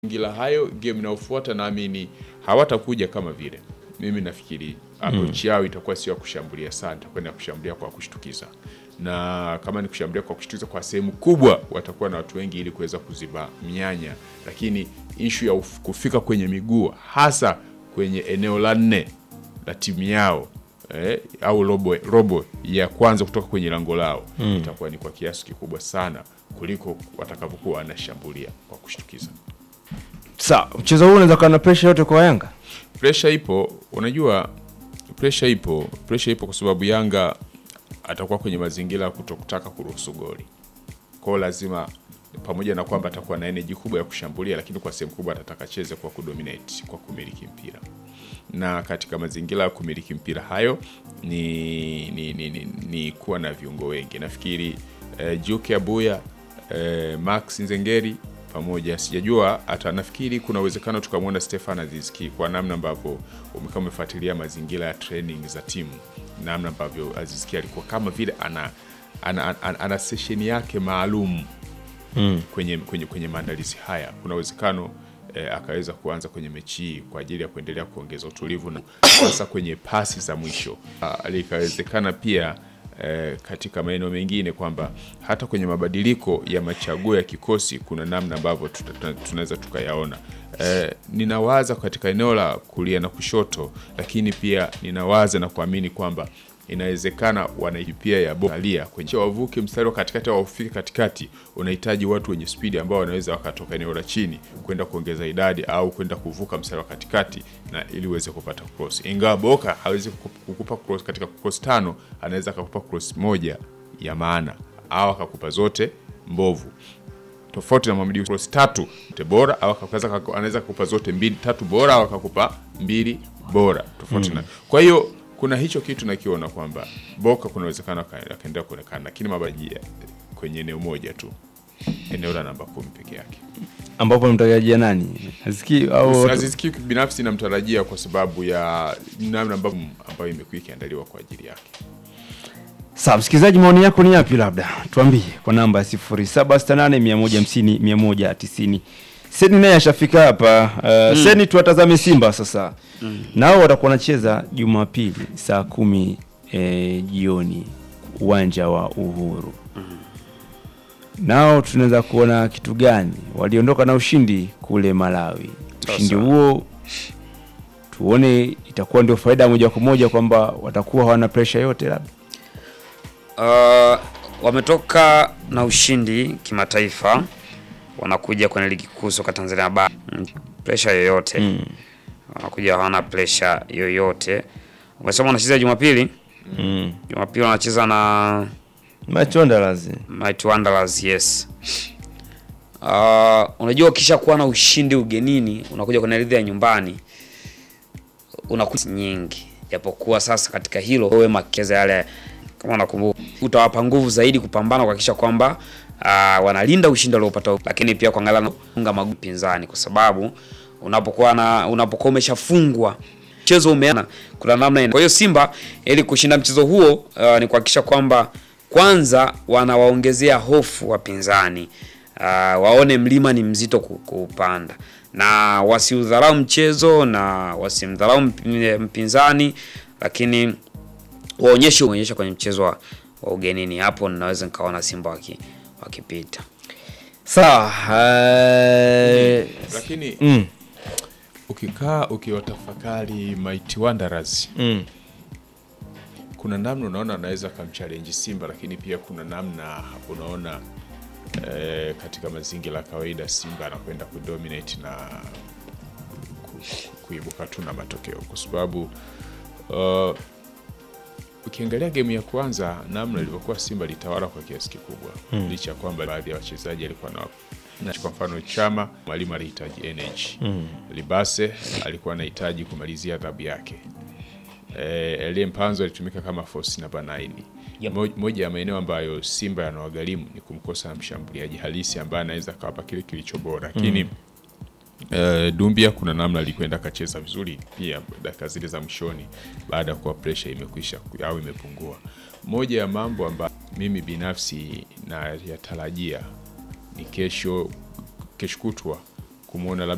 mazingira hayo, game inayofuata naamini hawatakuja kama vile. Mimi nafikiri approach yao itakuwa sio ya kushambulia sana, itakuwa ni ya kushambulia kwa kushtukiza, na kama ni kushambulia kwa kushtukiza, kwa sehemu kubwa watakuwa na watu wengi ili kuweza kuziba mianya, lakini ishu ya uf- kufika kwenye miguu hasa kwenye eneo la nne la timu yao eh, au robo, robo ya kwanza kutoka kwenye lango lao itakuwa ni kwa kiasi kikubwa sana kuliko watakavyokuwa wanashambulia kwa kushtukiza. Sawa, mchezo huu unaweza kuwa na pressure yote kwa Yanga. Presha ipo, unajua presha ipo, presha ipo kwa sababu Yanga atakuwa kwenye mazingira ya kutokutaka kuruhusu goli. Kwao lazima pamoja na kwamba atakuwa na energy kubwa ya kushambulia, lakini kwa sehemu kubwa atataka cheze kwa kudominate, kwa kumiliki mpira. Na katika mazingira ya kumiliki mpira hayo ni, ni, ni, ni, ni kuwa na viungo wengi. Nafikiri eh, Juke Abuya eh, Max Nzengeri pamoja sijajua hata nafikiri kuna uwezekano tukamwona Stefan Azizki kwa namna ambavyo umekaa umefuatilia mazingira ya training za timu, namna ambavyo Azizki alikuwa kama vile ana ana, ana, ana sesheni yake maalum kwenye, kwenye, kwenye maandalizi haya. Kuna uwezekano eh, akaweza kuanza kwenye mechi hii kwa ajili ya kuendelea kuongeza utulivu na hasa kwenye pasi za mwisho. Ah, Likawezekana pia eh, katika maeneo mengine kwamba hata kwenye mabadiliko ya machaguo ya kikosi kuna namna ambavyo tuta- tuna- tunaweza tukayaona. Eh, ninawaza katika eneo la kulia na kushoto, lakini pia ninawaza na kuamini kwamba inawezekana wanaipia ya boalia kwenye wavuke mstari wa katikati au wafike katikati, unahitaji watu wenye spidi ambao wanaweza wakatoka eneo la chini kwenda kuongeza idadi au kwenda kuvuka mstari wa katikati na ili uweze kupata cross. Ingawa Boka hawezi kukup- kukupa cross katika cross tano, anaweza akakupa cross moja ya maana au akakupa zote mbovu tofauti na Mohamed cross tatu te bora au akaweza anaweza kukupa zote mbili tatu bora au akakupa mbili bora tofauti na kwa hiyo kuna hicho kitu nakiona kwamba Boka kuna uwezekano aka- akaendelea kuonekana, lakini mabajia kwenye eneo moja tu, eneo la namba kumi peke yake. ambapo mtarajia nani? Aziki au Aziz Ki binafsi namtarajia kwa sababu ya namna ambavyo ambayo imekuwa ikiandaliwa kwa ajili yake. Sawa, msikilizaji, maoni yako ni yapi? Labda tuambie kwa namba ya 0768150190. Seni naye ashafika hapa. Uh, Seni, tuwatazame Simba sasa. Nao watakuwa wanacheza Jumapili saa kumi eh, jioni uwanja wa Uhuru. Nao tunaweza kuona kitu gani? Waliondoka na ushindi kule Malawi. Ushindi huo tuone itakuwa ndio faida moja kwa moja kwamba watakuwa hawana pressure yote labda. Uh, wametoka na ushindi kimataifa, wanakuja kwenye ligi kuu soka Tanzania bara, Mm, pressure yoyote wanakuja hawana pressure yoyote. Umesema wanacheza Jumapili, Mm. Jumapili wanacheza na Machonda lazima. Mighty Wanderers, yes. Uh, unajua ukisha kuwa na ushindi ugenini unakuja kwenye ardhi ya nyumbani unakuta nyingi, japokuwa sasa katika hilo wewe makeza yale, kama unakumbuka, utawapa nguvu zaidi kupambana kuhakikisha kwamba uh, wanalinda ushindi waliopata, lakini pia kuangalia na kufunga magoli pinzani, kwa sababu unapokuwa na unapokuwa umeshafungwa mchezo umeana, kuna namna ina. Kwa hiyo Simba ili kushinda mchezo huo uh, ni kuhakikisha kwamba kwanza wanawaongezea hofu wapinzani uh, waone mlima ni mzito ku- kuupanda na wasiudharau mchezo na wasimdharau mp- mpinzani, lakini waonyeshe waonyeshe kwenye mchezo wa, wa ugenini. Hapo ninaweza nikaona Simba waki, wakipita. Sawa. eh, Lakini mm, ukikaa ukiwatafakari Mighty Wanderers mm. kuna namna unaona anaweza akamchallenge Simba, lakini pia kuna namna unaona eh, katika mazingira ya kawaida Simba anakwenda kudominate na ku, ku, kuibuka tu na matokeo kwa sababu uh, ukiangalia game ya kwanza namna ilivyokuwa Simba litawala kwa kiasi kikubwa mm. licha ya kwamba baadhi ya wachezaji alikuwa na na kwa mfano Chama mwalimu alihitaji energy mm. Libase alikuwa anahitaji kumalizia adhabu yake eh, Elie Mpanzo alitumika kama force namba 9. Yep. Mo- Moja ya maeneo ambayo Simba yanawagharimu ni kumkosa mshambuliaji halisi ambaye anaweza kawapa kile kilicho bora, lakini eh, Dumbia kuna namna alikwenda akacheza vizuri pia dakika zile za mwishoni, baada ya kuwa pressure imekwisha ku- au imepungua. Moja ya mambo ambayo mimi binafsi na yatarajia ni kesho kesho kutwa kumwona labda